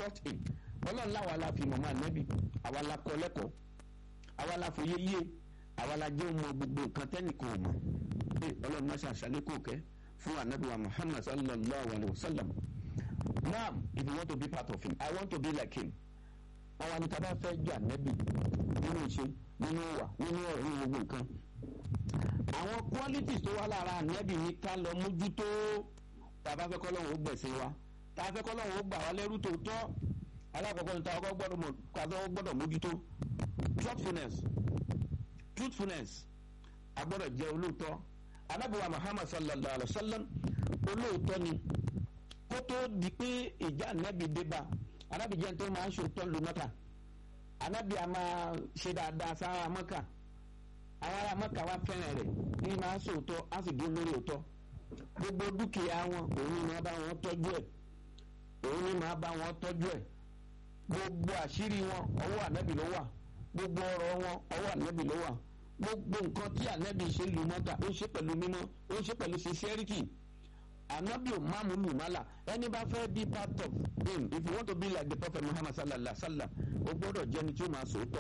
taught him ọlọ́run láwa la fi mọ̀mọ́ ànábì àwa la kọ́ lẹ́kọ̀ọ́ àwa la fòye yé àwa la jẹ́ ọmọ gbogbo nǹkan tẹ́nìkan ò mọ̀ ẹ ọlọ́run máa ṣàṣàlẹ́ kò kẹ́ fún ànábì wa muhammad sallallahu alayhi wa sallam now if you want to be part of him i want to be like him àwọn àníkà bá fẹ́ jẹ́ ànábì nínú ìṣe nínú wà nínú ọ̀rọ̀ nínú gbogbo nǹkan àwọn qualities tó wá lára ànábì ní ká lọ mójútó tá a bá fẹ́ kọ́ lọ́wọ́ ó gbẹ̀sìn wa tá a fẹ́ kọ́ lọ́wọ́ ó gbà wá lẹ́rú tó tọ́ alákọ̀ọ́kọ́ ní táwọn gbọ́dọ̀ mọ̀ káwọn gbọ́dọ̀ mójútó truthfulness truthfulness a gbọ́dọ̀ jẹ́ olóòótọ́ anábìwá muhammad sallallahu alayhi wa sallam olóòótọ́ ni kó tó di pé ìjà ànábì débà ànábì jẹ́ tó máa ń ṣòótọ́ lu mọ́kà ànábì a máa ṣe dáadáa sára mọ́kà àwọn ará mọ́kà wá fẹ́ràn rẹ̀ ní máa ń ṣòótọ́ á sì dúró lórí òótọ́ gbogbo dúkìá wọn òun ni máa bá wọn tọ́jú ẹ̀ òun ni máa bá wọn tọ́jú ẹ̀ gbogbo àṣírí wọn ọwọ́ ànábì ló wà gbogbo ọ̀rọ̀ wọn ọwọ́ ànábì ló wà gbogbo nǹkan tí ànábì ṣe lù mọ́ta ó ṣe pẹ̀lú mímọ́ ó ṣe pẹ̀lú sincerity ànábì ò máàmù lù mọ́là ẹni bá fẹ́ be part of him if you want to be like the prophet muhammad sallallahu alaihi wa sallam o gbọ́dọ̀ jẹ́ni tí ó máa sòótọ́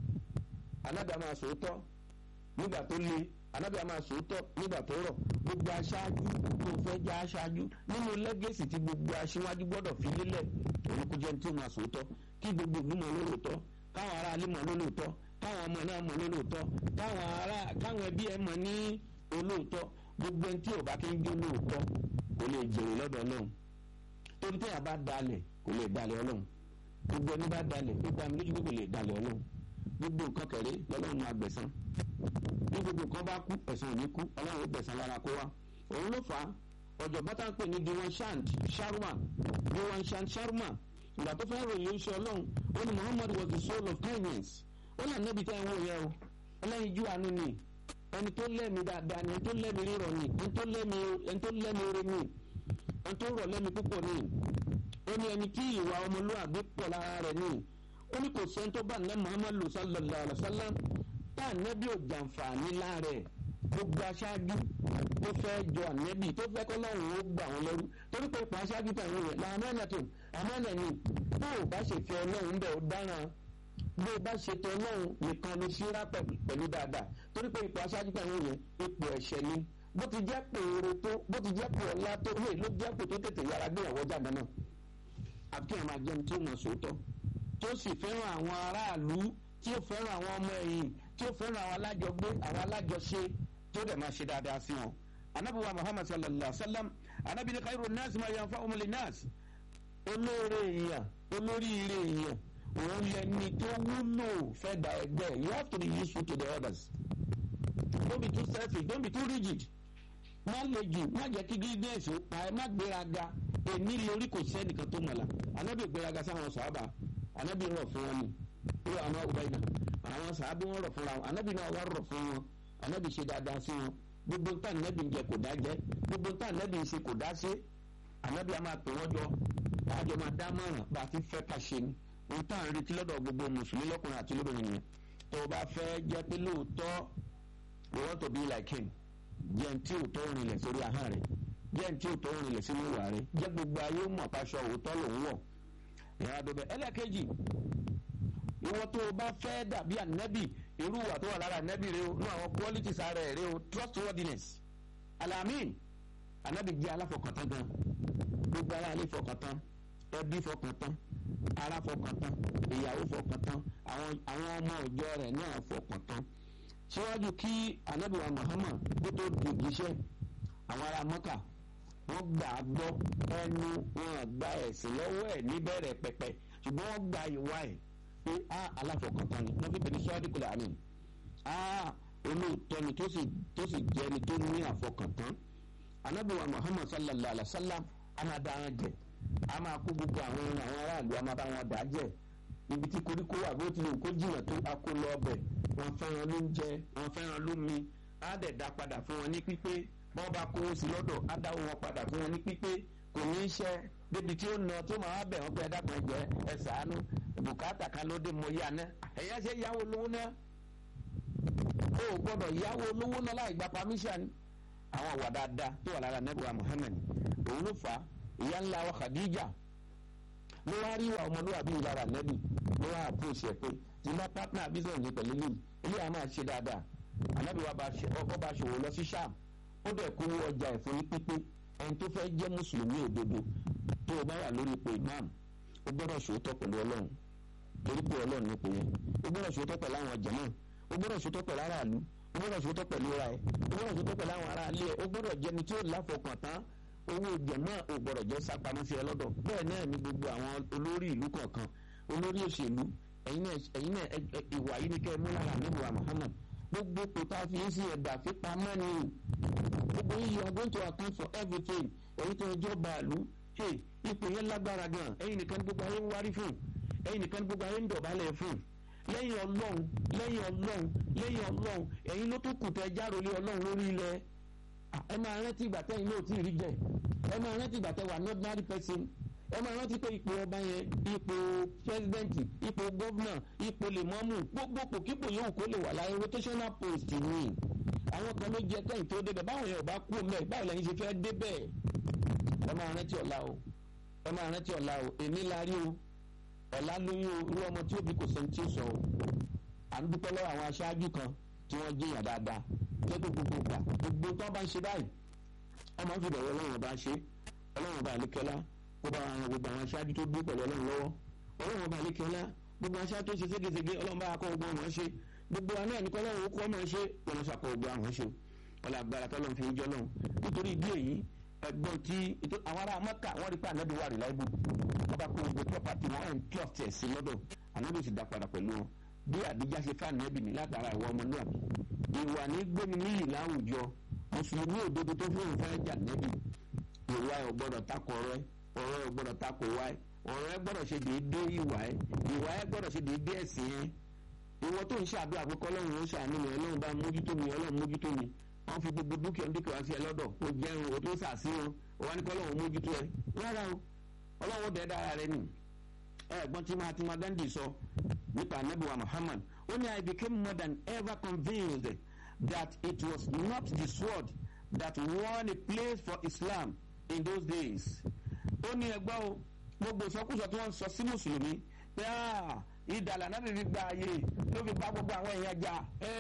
ànábì á máa sòótọ́ nígbà tó le ànábì á máa sòótọ́ nígbà tó rọ̀ gbogbo aṣáájú tó fẹ́ já aṣáájú nínú lẹ́gẹ̀sì tí gbogbo aṣíwájú gbọ́dọ̀ fi lélẹ̀ òun kò jẹ́ni tí ó máa sòótọ́ kí gbogbo ìlú mọ̀ lólóòótọ́ káwọn ará ilé mọ̀ lólóòótọ́ káwọn ọmọ náà mọ̀ lólóòótọ́ káwọn ará káwọn ẹbí ẹ mọ̀ ní olóòótọ́ gbogbo ẹni tí ò bá kí ń jó lóòótọ́ kò lè jèrè lọ́dọ̀ ọlọ́run torí tí a bá dalẹ̀ kò lè dalẹ̀ ọlọ́run gbogbo ẹni bá dalẹ̀ gbogbo àmì lójú kò lè dalẹ̀ ọlọ́run gbogbo nǹkan kẹrẹ lọ́lọ́run máa gbẹ̀san bí gbogbo nǹkan bá kú ẹ̀san ò ní kú ọlọ́run ó gbẹ̀san lára kó wá òun ló fà á ọ̀jọ̀gbọ́n tá à ń pè ní diwan shant sharma diwan shant sharma ìgbà tó fẹ́ ròyìn oṣù ọlọ́run ó ní muhammad was the soul of kindness ó là nẹ́bi tá ẹ̀ ń wò yẹ o ọlọ́yin jú àánú ni ẹni tó lẹ́mi dáadáa ni ẹni tó lẹ́mi rírọ̀ ni ẹni tó lẹ́mi ẹni tó lẹ́mi oore ni ẹni tó rọ̀ lẹ́mi púpọ̀ ni ó ní ẹni tí ìwà ọmọlúwàbí pọ̀ lára rẹ̀ ni ó ní kò sẹ́ni tó bá ní muhammadu sallallahu alayhi wa sallam tá ànẹ́bí ò jàǹfààní lára ẹ̀ gbogbo aṣáájú tó fẹ́ jọ ànẹ́bí tó fẹ́ kọ́ lọ́rùn ó gbà wọn lẹ́rú torí pé ipò aṣáájú tàwọn rẹ̀ làmánà tó àmánà ni bó o bá ṣe fi ọlọ́run bẹ̀ ó dáràn bó o bá ṣe tọ ọlọ́run nìkan ló ṣíra pẹ̀lú dáadáa torí pé ipò aṣáájú tàwọn rẹ̀ ipò ẹ̀ṣẹ̀ ni bó ti jẹ́ pé oore tó bó ti jẹ́ pé ọlá tó lè ló jẹ́ pé tó tètè yára gbéyàwó jáde náà àti àwọn àjẹun tí ó mọ̀ sóòótọ́ tó sì fẹ́ràn àwọn aráàlú tí ó fẹ́ràn àwọn ọmọ ẹ̀yìn tí ó fẹ́ràn àwọn alájọgbé àwọn alájọṣe tó dẹ̀ máa ṣe dáadáa sí wọn. anabi wa muhammad sallallahu alaihi wa sallam anabi ni khairu nas ma yanfa umuli nas olóore èèyàn olóríire èèyàn òun lẹni tó wúlò fẹ́ da ẹgbẹ́ you have to be useful to the others don't be too selfish don't be too rigid má le jù má jẹ́ kí greediness ó pa ẹ má gbéraga èmi lórí kò sẹ́nìkan tó mọ̀lá anabi gbéraga sáwọn sàábà anabi rọ̀ fún wọn ni ó wà àwọn ọba ìdá àwọn sàábà wọn rọ̀ fúnra wọn anabi náà wà rọ̀ fún wọn anabi ṣe dáadáa sí wọn gbogbo ntá anabi ń jẹ kò dá jẹ gbogbo ntá anabi ń ṣe kò dá ṣe anabi a máa pè wọ́n jọ àjọ máa dá mọ̀ràn bá a ti fẹ́ ká ṣe ni ohun tá à ń retí lọ́dọ̀ gbogbo mùsùlùmí lọ́kùnrin àti lóbìnrin nìyẹn tó o bá fẹ́ jẹ́ pé lóòótọ́ we want to be like him jẹ́ ntí òótọ́ rinlẹ̀ sórí ahọ́n rẹ̀ jẹ́ ntí òótọ́ rinlẹ̀ sínú ìwà rẹ̀ jẹ́ gbogbo ayé mọ̀ paṣọ òótọ́ lòún wọ̀ ìyá àdóbẹ̀ ẹlẹ́ẹ̀kejì ìwọ tó o bá fẹ́ dàbí ànábì irú ìwà tó wà lára ànábì rẹ o ní àwọn qualities ara ẹ̀ rẹ o trustworthiness alamin ànábì jẹ́ aláfọkàntán gan gbogbo ara ilé fọkàntán ẹbí fọkàntán ara fọkàntán ìyàwó fọkàntán àwọn àwọn ọmọ ìjọ rẹ̀ náà fọkàntán síwájú kí ànábì wa Muhammad kó tó dòjíṣẹ́ àwọn ará Mọ́kà wọ́n gbà á gbọ́ ẹnu wọn gba ẹ̀sìn lọ́wọ́ ẹ̀ níbẹ̀rẹ̀ pẹ̀pẹ̀ ṣùgbọ́n wọ́n gba ìwà ẹ̀ pé a aláfọkàntán ni wọ́n fi pè ní sọ́ọ́dínkùlẹ̀ àmì a olóòótọ́ ni tó sì tó sì jẹ́ ni tó ní àfọkàntán ànábì wa Muhammad sallallahu alaihi wa sallam a máa dá wọn jẹ a máa kó gbogbo àwọn ohun àwọn aráàlú a máa bá wọn dà á jẹ ibi tí koríko wà bó tilẹ̀ kó jìnnà tó a kó lọ ọbẹ̀ wọn fẹ́ràn lóúnjẹ wọn fẹ́ràn lómi á dẹ̀ dá padà fún wọn ní pípé bọ́n bá kówó sí lọ́dọ̀ á dáwọ́ wọn padà fún wọn ní pípé kò ní í ṣe débi tí ó nà tó máa bẹ̀ wọ́n pé ẹ̀dàpọ̀ ẹ̀jẹ̀ ẹ̀ sàánú bùkátà kan ló dé mo yá ná ẹ̀yà ṣe yáwó lówó ná o ò gbọ́dọ̀ yáwó lówó ná láì gba permission àwọn àwà dáadáa tó wà lára nẹ́bùrà Muhammad òun ló fà á ìyá ńlá wa Khadija ló wá rí ìwà ọmọlúwàbí ìlara nẹ́bì ló wá àpòsí ẹ̀ pé tí má pátánà business ní pẹ̀lú ilé ilé àá máa ṣe dáadáa ànábì wa ọkọ̀ bá ṣòwò lọ sí sham ó dẹ̀ kó ọjà ẹ̀fọ́ ní pípé ẹni tó fẹ́ jẹ́ mùsùlùmí òdodo tó o bá wà lórí ipò imam ó gbọ́dọ̀ ṣòótọ́ pẹ̀lú ọlọ́run torí pé ọlọ́run ní ipò yẹn ó gbọ́dọ̀ ṣòótọ́ pẹ̀lú àwọn jàmáà ó gbọ́dọ̀ ṣòótọ́ pẹ̀lú aráàlú ó gbọ́dọ̀ ṣòótọ́ pẹ̀lú ra ẹ̀ ó gbọ́dọ̀ ṣòótọ́ pẹ̀lú àwọn aráàlú ẹ̀ ó gbọ́dọ̀ jẹni tí ó láfọkàn tán owó jẹ̀mọ́ ò gbọ́dọ̀ jẹ́ sápamọ́ sí ẹ lọ́dọ̀ bẹ́ẹ̀ náà ni gbogbo àwọn olórí ìlú kọ̀ọ̀kan olórí òṣèlú ẹ̀yin náà ìwà yìí ni kẹ́ ẹ mú lára níbo Muhammad gbogbo kò tá a fi ń sí ẹ̀dà fipamọ́ ni gbogbo yìí you are going to account for everything èyí tó ẹjọ́ bàálù ipò yẹn lágbára gan ẹ̀yin nìkan gbogbo ayé ń wárí fún ẹ̀yin nìkan gbogbo ayé ń dọ̀bálẹ̀ fún lẹ́yìn ọlọ́run lẹ́yìn ọlọ́run lẹ́yìn ọlọ́run ẹ̀yin ló tó kù tẹ járólé ọlọ́run lórí ilẹ̀ ẹ máa rántí ìgbà tẹ́yìn náà tí ì rí jẹ ẹ máa rántí ìgbà tẹ́ wà ní ordinary person ẹ máa rántí pé ipò ọba yẹn ipò pẹ́sidẹ́ǹtì ipò gọ́vnà ipò lèmọ́mù gbogbo pòkípò yòówù kó lè wà láyé rotational post ni àwọn kan ló jẹ kẹ́yìn tó débẹ̀ báwọn yẹn ò bá kú mẹ́ báwo lẹ́yìn ṣe fẹ́ débẹ̀ ẹ máa rántí ọ̀la o ẹ máa rántí ọ̀la o èmi la rí o ọ̀la lóyún o irú ọmọ tí ó bí kò sẹ́ni tí ó sọ o à ń dúpẹ́ lọ́wọ́ àwọn aṣáájú kan tí wọ́n jẹ́yàn dáadáa lẹ́gbẹ̀ẹ́ gbogbo gbà gbogbo tó bá ń ṣe báyìí ọmọ ń fi bẹ̀rẹ̀ ọlọ́run ọba ṣe ọlọ́run ọba àlékẹ́lá kó bá wọn gbogbo àwọn aṣáájú tó dúró pẹ̀lú ọlọ́run lọ́wọ́ ọlọ́run ọba àlékẹ́lá gbogbo aṣáájú tó ṣe ségesège ọlọ́run bá akọ gbogbo ọmọ ṣe gbogbo àná ẹni kọ́ lọ́run ó kọ́ ọmọ ṣe ọlọ́run ṣàkọ gbogbo àwọn ṣe ọlọ́ agbára tọ́lọ́run fi ń jọ́ lọ́run nítorí ìdí èyí ẹgbọ́n tí àwọn ará mọ́kà wọ́n rí pé ànábì wà rìláìbù wọ́n bá kó gbogbo property wọn ẹ̀ ń trust ẹ̀ sí lọ́dọ̀ ànábì sì dá padà pẹ̀lú wọn bí àdíjá ṣe fà nẹ́bì ní látara ìwà ọmọlúwàbí ìwà ní gbóni níyì láwùjọ mùsùlùmí òdodo tó fún òun fẹ́ jà nẹ́bì ìwà ẹ̀ ò gbọ́dọ̀ takò ọ̀rọ̀ ẹ̀ ọ̀rọ̀ ẹ̀ ò gbọ́dọ̀ takò wá ẹ̀ ọ̀rọ̀ ẹ̀ gbọ́dọ̀ ṣe déédéé ìwà ẹ̀ ìwà ẹ̀ gbọ́dọ̀ ṣe déédéé ẹ̀sìn ẹ̀ ìwọ tó ń ṣàdúrà pé kọ́lọ́run ó ṣàánú mi ọlọ́run bá mójútó mi ọlọ́run mójútó mi wọ́n fi gbogbo dúkìá dúkìá wá sí ẹ lọ́dọ̀ ó jẹun ó tó sàṣírò ó wá ní kọ́lọ́run mójútó ẹ rárá o ọlọ́run ó dẹ̀ dára rẹ nì ẹ̀gbọ́n tí Mahatma Gandhi sọ nípa anabiwa Muhammad ó ní I became more than ever convinced that it was not the sword that won a place for Islam in those days ó ní ẹgbọ́ o gbogbo ìsọkúsọ tí wọ́n ń sọ sí mùsùlùmí pé ìdàlà náà fi gba ààyè ló fi bá gbogbo àwọn èèyàn jà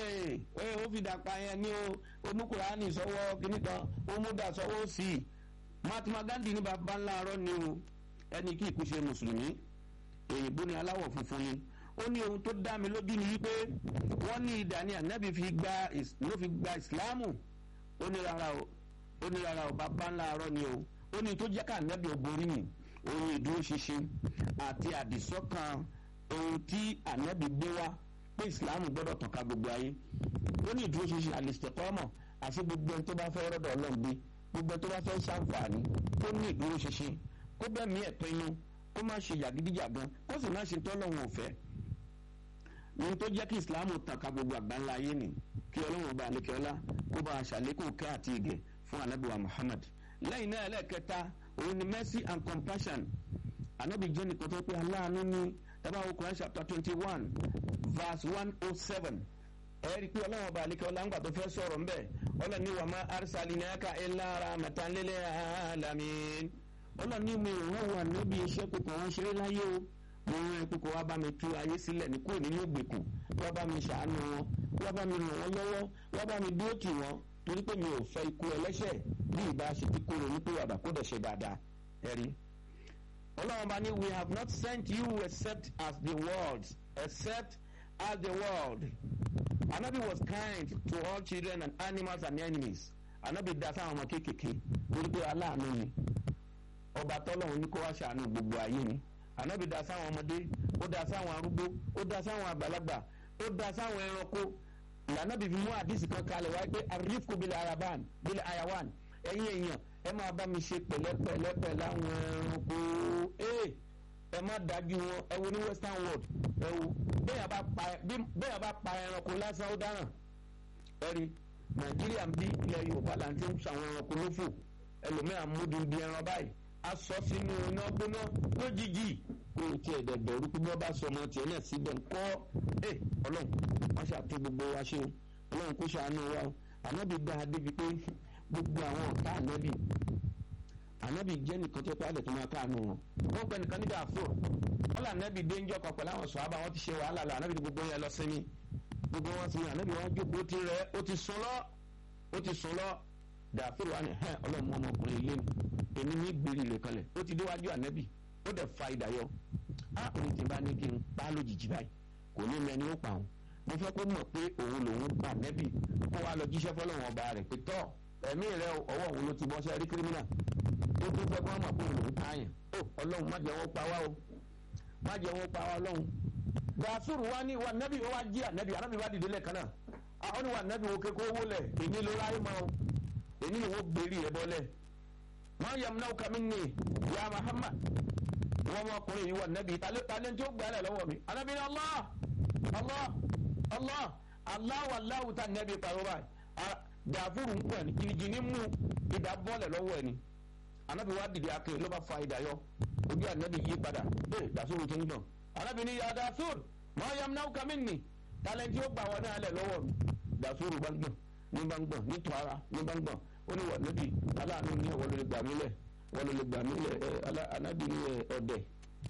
ó fi dàpọ̀ yẹn ní o omukùránì sọ́wọ́ kìíní kan omúdà sọ́wọ́ sí i Mahatma Gandhi ní baba ńlá arọ́ ni o ẹni kí ìkú ṣe mùsùlùmí èyìnbó ni aláwọ̀ funfun ni ó ní ohun tó dá mi lójú ni wípé wọ́n ní ìdá ni ànábì fi gba ló fi gba ìsìláàmù ó ní rárá o ó ní rárá o baba ńlá arọ́ ni o ó ní tó jẹ́ ká ànábì òborí mi ohun ìdúró ṣinṣin àti àdìsọ́kàn ohun tí ànábì gbé wá pé ìsìláàmù gbọ́dọ̀ tàn ká gbogbo ayé ó ní ìdúró ṣinṣin àlìsítẹ̀kọ́mọ̀ àti gbogbo ẹni tó bá fẹ́ rọ́dọ̀ ọlọ́run gbé gbogbo ẹni tó bá fẹ́ ṣàǹfààní ó ní ìdúró ṣinṣin kó bẹ́ẹ̀ mí ẹ̀tọ́ inú kó má ṣe yàgídíjàgan kó sì má ṣe tọ́lọ́run òfẹ́ ní tó jẹ́ kí ìsìláàmù tàn ká gbogbo àgbáńlá ayé ni kí ọlọ́run ọba àlekẹ́ọ́lá kó bá aṣàlékún kẹ́ àti ìgẹ̀ fún anábìwá Muhammad lẹ́yìn náà ẹlẹ́ẹ̀kẹta òun ni mercy and compassion anabi jẹ́ nìkan tó pé aláàánú ní tabawo Quran chapter twenty one verse one oh seven ẹ rí i pé ọlọ́run ọba àlekẹ́ ọláńgbà tó fẹ́ sọ̀rọ̀ ńbẹ̀ ọlọ́run ní wàmá arsalinaka illa rahmatan lil alamin ọlọ́run ní mi ìwọ̀n wà níbi iṣẹ́ kókò wọn ṣeré láyé o mo rán ẹkú kó wá bá mi tú ayé sílẹ̀ ní kúrò nínú ìgbèkùn wá bá mi ṣàánú wọn wá bá mi ràn wọ́n lọ́wọ́ wá bá mi dúró tì wọ́n torí pé mi ò fẹ́ ikú ẹlẹ́ṣẹ̀ bí ìbá ṣe ti kúrò ní pèwàdà kó dẹ̀ ṣe dáadáa ẹ̀rí. ọlọ́run bá ní we have not sent you except as the world except as the world. anabi was kind to all children and animals and enemies. anabi dá sáwọn ọmọ kéékèèké torí pé aláàánú ni ọba tọ́lọ́run ní kó wá ṣàánú gbogbo ayé ni. anabi dá sáwọn ọmọdé ó dá sáwọn arúgbó ó dá sáwọn àgbàlagbà ó dá sáwọn ẹranko ìlànà bíi fi mú àdìsí kan kalẹ̀ wáyé pé àrífkù bílẹ̀ ayaban bílẹ̀ ayawan ẹ̀yin èèyàn ẹ máa bá mi ṣe pẹ̀lẹ́pẹ̀lẹ́pẹ̀ láwọn ẹranko ee ẹ má dájú wọn ẹ wo ní western world ẹ wo bẹ́ẹ̀ bá pa ẹranko lásán ó dáràn ẹ rí nàìjíríà ń bí ilẹ̀ yorùbá là ń tí ń sàwọn ẹranko lófò ẹlòmíràn múdi di ẹran báyìí a sọ sínú iná gbóná lójijì kó o tiẹ̀ dẹ̀ bẹ̀rù pé bí wọ́n bá sọ ọmọ tiẹ̀ náà síbẹ̀ ńkọ́ ẹ ọlọ́run wọ́n ṣàtú gbogbo wa ṣe o ọlọ́run kó ṣàánú wa o ànábì dá a débi pé gbogbo àwọn ọ̀tá ànábì anabi jẹ́ nìkan tó pàdé tó máa káànú wọn wọ́n pẹ́ nìkan níbi àfò wọ́n là anabi dé njọ́ kan pẹ̀lú àwọn sọ̀hábà wọ́n ti ṣe wàhálà lọ anabi gbogbo yẹn lọ sinmi gbogbo wọn sinmi anabi wọn jókòó ti rẹ̀ ó ti sùn lọ ó ti sùn lọ dàfíìrì wa ni hẹ́n ọlọ́mọ ọmọkùnrin ilé mi èmi ní gbèrè rẹ̀ kalẹ̀ ó ti déwájú anabi ó dẹ̀ fa ìdáyọ̀ á òní ti bá ní kí n pa lójijì báyìí kò ní mẹ́ni ó pa òun mo fẹ́ kó mọ̀ pé òun lòun pa anabi kó wa lọ jíṣẹ́ fọlọ́wọn ọba rẹ̀ pé tọ́ ẹ̀mí rẹ̀ ọwọ́ òun ló ti bọ́ sẹ́rí kírímínà ó tún fẹ́ kó wọ́n mọ̀ pé òun lòun pààyàn ó ọlọ́run má jẹ́ wọ́n pa wá o má jẹ́ wọ́n pa wá ọlọ́run gàfúrù wa ní wa nẹ́bí wa jí ànẹ́bí ànẹ́bí wa dìde lẹ́ẹ̀kan náà àwọn ni wa nẹ́bí wo kékeré owó lẹ̀ èmi ló ráyé mọ́ o èmi ni wọ́n gbèrè rẹ̀ bọ́lẹ̀ wọ́n yẹ múnáwó kàmí ní ya Muhammad wọ́n mọ ọkùnrin yìí wa nẹ́bí talẹ́ talẹ́ tí ó gbà lẹ̀ lọ́wọ́ mi ànẹ́bí ni Allah Allah Allah aláwọ̀ aláwọ̀ tá nẹ́bí pariwo báyìí gàfúrù ń pẹ̀ ní jìnnì mú ìdá bọ́ọ̀lẹ̀ lọ́wọ́ ẹni anabi wa dìde ake ló bá fa ìdá yọ ojú anabi yí padà ee dasuru ti ń gbọ̀n anabi ni ya dasur máa yam náà kàmí ni talẹ́ntì ó gbà wọn náà lẹ̀ lọ́wọ́ mi dasuru bá ń gbọ̀n ní bá ń gbọ̀n ní tọ́ara ní bá ń gbọ̀n ó ní wà níbi aláàánú ní wọ́n ló lè gbà mí lẹ̀ wọ́n ló lè gbà mí lẹ̀ ẹ anabi ni ọ̀dẹ̀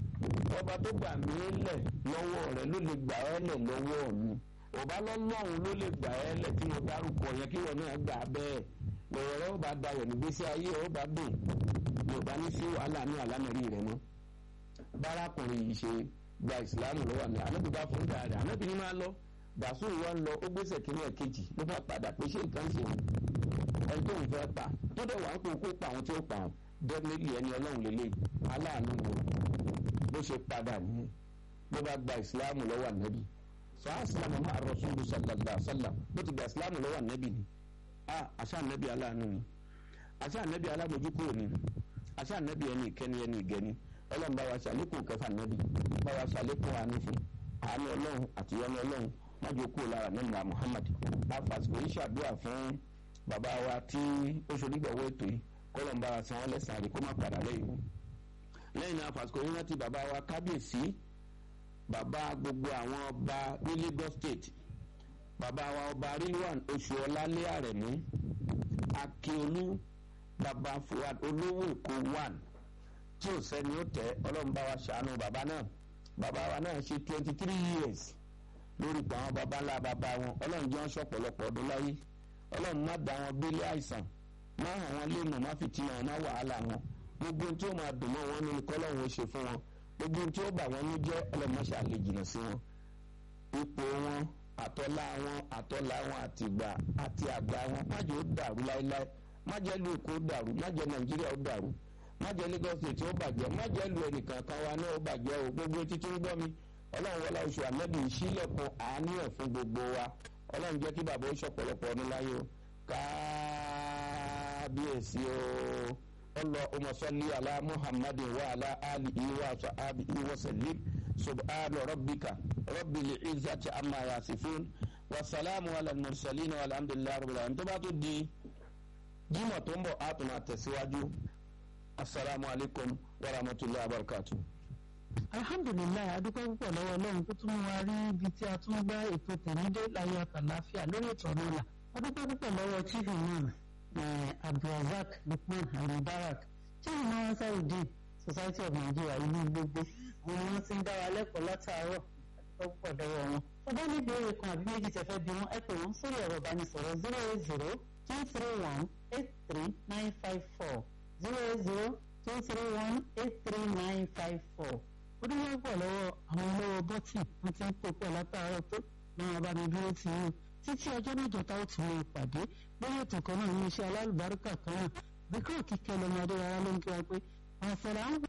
ọba tó gbà mí lẹ̀ lọ́wọ́ rẹ̀ ló lè gbà ẹ́ lẹ̀ lọ́wọ́ mi ọba lọ́lọ́run ló lè gbà ẹ́ lẹ̀ tí mo dárúkọ yẹn kí wọn náà gbà bẹ́ẹ̀ lọ́wọ́ rẹ ó bá dayọ̀ nígbésí ayé ó bá dùn yorùbá ní sí wàhálà ní àlámẹ̀rí rẹ mọ́ bárakùnrin yìí ṣe gba ìsìlámù lọ́wọ́ mi ànábì bá fún dáadé ànábì ní máa lọ dàsúrù wa ń lọ ó gbèsè kínní ẹ̀ kejì ló bá padà pé ṣé nǹkan ṣe ẹni tó ń fẹ́ pa tó dẹ̀ wà ń kó kó pa àwọn tí ó pa àwọn dẹ́gbẹ́lì ẹni ọlọ́run lélẹ̀ aláàánú ni bó ṣe padà nìyẹn ló bá gba ìsìlámù lọ́wọ́ ànábì sọ àsìlámù máa rọ̀ṣúlù sallallahu sallam ló ti gba ìsìlámù lọ́wọ́ ànábì ni ah àṣà ànábì aláàánú ni àṣà ànábì alábòjúkúrò ni àṣà ànábì ẹni ìkẹni ẹni ìgẹni ọlọ́run bá wa ṣàlékún kẹfà ànábì bá wa ṣàlékún àánú fún àánú ọlọ́run àti ìyọ́nú ọlọ́run májò kúrò lára nígbà Muhammad afasiko yìí ṣàdúrà fún bàbá wa tí ó ṣonígbàwọ́ ètò yìí kọ́lọ́n bá wa san wọ́n lẹ́sàn-án rí kó má padà lẹ́yìn lẹ́yìn náà afasiko yìí rántí bàbá wa kábíyèsí bàbá gbogbo àwọn ọba ní Lagos State bàbá wa ọba rilwan oṣù ọlálẹ àrẹmú akíolú bàbá fuad olówó èkó one tí ò sẹ́ni ó tẹ́ ọlọ́run bá wa ṣàánú bàbá náà bàbá wa náà ṣe twenty three years lórí ipò àwọn bàbá ńlá bàbá wọn ọlọ́run jẹ́ wọn ṣọ̀pọ̀lọpọ̀ ọdún láyé ọlọ́run má dá wọn gbélé àìsàn má hàn wọn lé mọ̀ má fìtínà wọn má wàhálà wọn gbogbo ohun tí ó máa dùn mọ́ wọn nínú kọ́lọ́run ó ṣe fún wọn gbogbo ohun tí ó bà wọ́n ní jẹ́ ọlọ́mọṣà lè jìnnà sí wọn ipò wọn àtọ́lá wọn àtọ́lá wọn àtìgbà àti àgbà wọn má jẹ́ ó dàrú láéláé má jẹ́ lu Èkó dàrú má jẹ́ Nàìjíríà ó dàrú má jẹ́ Lagos State ó bàjẹ́ má jẹ́ lu ẹnìkan kan wa náà ó bàjẹ́ o gbogbo títí ń gbọ́ mi ọlọ́run wọlé oṣù àmẹ́bí ìṣílẹ̀kùn àánú ẹ̀ fún gbogbo wa ọlọ́run jẹ́ kí bàbá ó ṣọ̀pọ̀lọpọ̀ ọdún láyé o kábíyèsí o اللهم صل على محمد وعلى آله وصحبه وسلم سبحان ربك رب العزة عما يصفون والسلام على المرسلين والحمد لله رب العالمين tó bá tún di jímọ̀ tó ń bọ̀ á tún máa tẹ̀síwájú asalaamu alaykum wa rahmatulahi wa barakatuh. alhamdulilayi adúpẹ́ púpọ̀ lọ́wọ́ ọlọ́run tó tún mú wa rí ibi tí a tún gbá ètò tẹ̀mídé láyé àtàláfíà lórí ètò ọ̀nà ọ̀la adúpẹ́ púpọ̀ lọ́wọ́ chief imam abdulrasaq lukman alimubarak chief imam ansarudeen society of nigeria ìlú gbogbo àwọn ni wọ́n ti ń dá wa lẹ́kọ̀ọ́ látàárọ̀ adúpẹ́ púpọ̀ lọ́wọ́ wọn. tó bá ní ìbéèrè kan àbí méjì tẹ́ fẹ́ bí wọn ẹ pè wọ́n sórí ẹ̀rọ ìbánisọ̀rọ̀ zero eight zero two three one eight three nine five four zero eight zero two three one eight three nine five four onímọ̀ pọ̀ lọ́wọ́ àwọn olówó bọ́tì wọ́n ti ń pò pọ̀ látàárọ̀ tó náà bá mi dúró tì í títí ọjọ́ mẹ́jọ tá ó ti lè pàdé lórí ètò kan náà ní iṣẹ́ alálùbáríkà kan náà bí kò kíkẹ́ lọ́mọdé rárá ló ń kí wa pé àṣàlà ń